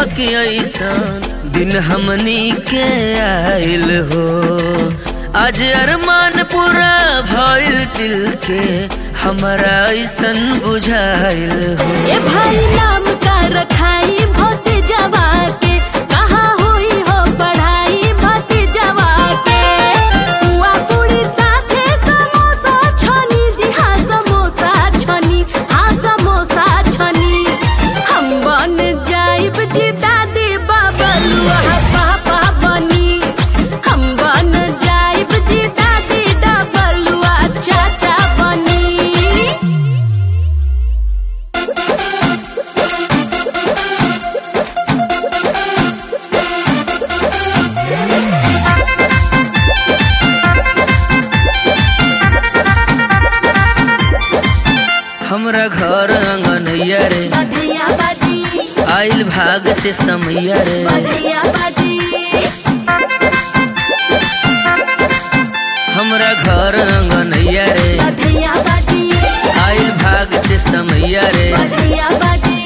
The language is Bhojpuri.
बाकी ऐसन दिन हमनी के आइल हो आज अरमान पूरा भइल दिल के हमारा ऐसन बुझाइल हो ए भाई नाम का रखाई भोत जवा के कहाँ हुई हो पढ़ाई भोत जवा के पुआ पूरी साथे समोसा छनी जी हाँ समोसा छनी हाँ समोसा छनी हम बन जाइब जी दादी बाबलुआ पापा बनी हम बन जाइब जी दादी डबलुआ चाचा बनी हमरा घर अंगनैया रे बधैया बाजी आइल भाग से समैया रे बधैया बाजी हमरा घर अंगनैया रे बधैया बाजी आइल भाग से समैया रे बधैया बाजी